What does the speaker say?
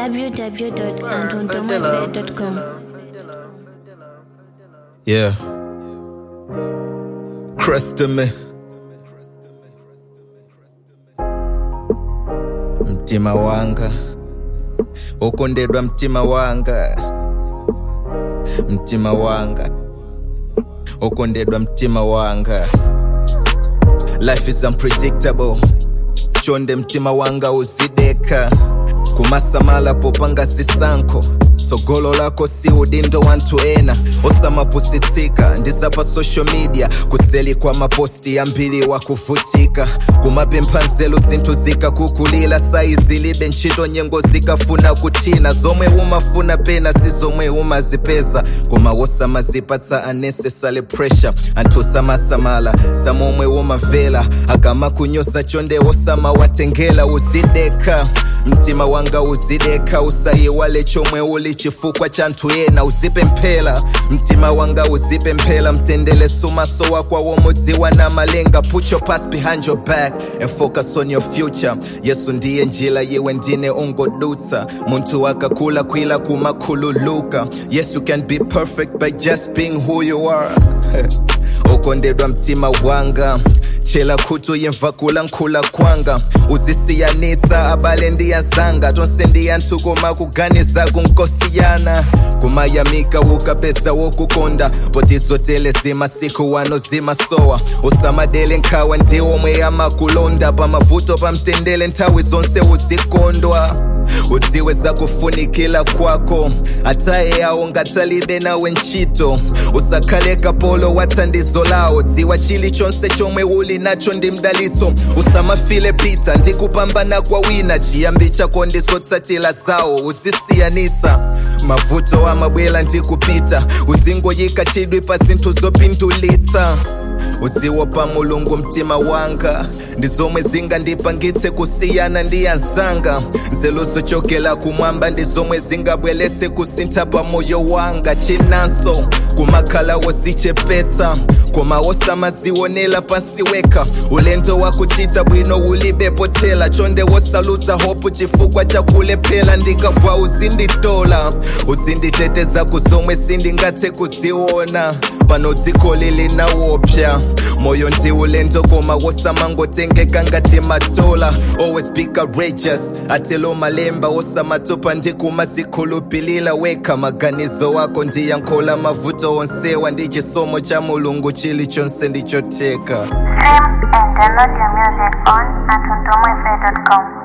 www.antondomafe.com. Yeah. Crest me. Mtima wanga. Ukondedwa mtima wanga. Mtima wanga. Ukondedwa mtima wanga. Life is unpredictable. Chonde mtima wanga uzideka. kumasamala popanga sisanko tsogolo lako si udindo wantu ena osamapusitsika ndizapa social media kuseli kwa maposti ambiri wakuvutika kumapempha nzelu zinthu zikakukulira saizi libe ntchito nyengo zikafuna kuthina zomwe umafuna pena si zomwe umazipeza koma wosamazipatsa unnecessary pressure anthu samasamala samomwe umavela akamakunyoza chonde wosamawatengela uzideka mtima wanga uzideka usayiwale chomwe uli chifukwa cha nthu ena uzipemphera mtima wanga uzipemphera mtendele sumaso wakwa womudziwa na malenga put your past behind your back and focus on your future yesu ndiye njira yewe ndine ungodutsa munthu akakula kwila kumakhululuka yes you can be perfect by just being who you are ukondedwa mtima wanga chela khutu yimva kulankhula kwanga uzisiyanitsa abale ndiyazanga tonse ndiyanthu koma kuganiza kunkosiyana kumayamika ukapeza wokukonda potizotele zimasiku wano zimasowa usamadele nkhawa ndiwomwe amakulonda pamavuto pamtendele nthawi zonse uzikondwa udziwe zakufunikila kwako ataye yawo ngatsalibe nawe ntchito usakhale kapolo wa thandizo lawo dziwa chilichonse chomwe uli nacho ndi mdalitso usamafile pita ndi kupambana kwa wina chiyambi chako ndizotsatila zawo uzisiyanitsa mavuto amabwela ndi kupita uzingoyika chidwi pa zinthu zopindulitsa uziwo pa mulungu mtima wanga ndi zomwe zingandipangitse kusiyana ndi anzanga nzeru zochokera kumwamba ndi zomwe zingabweretse kusintha pa moyo wanga chinanso kumakhala wozichepetsa koma wosamazionera pansi weka ulendo wakuchita bwino ulibepotela chonde wosaluza hopu chifukwa chakulephera ndikagwa uzinditola uzinditeteza kuzomwe sindingathe kuziona pano dziko lili nawopya moyo ndi ulendo koma wosamangotengeka ngati matola always be courageous atelo malemba wosamatopa ndi kumazikhulupilira wekha maganizo wako ndiyankhola mavuto onsewa ndi chisomo cha mulungu chilichonse ndichotheka Stream and download your music on antondomafe.com.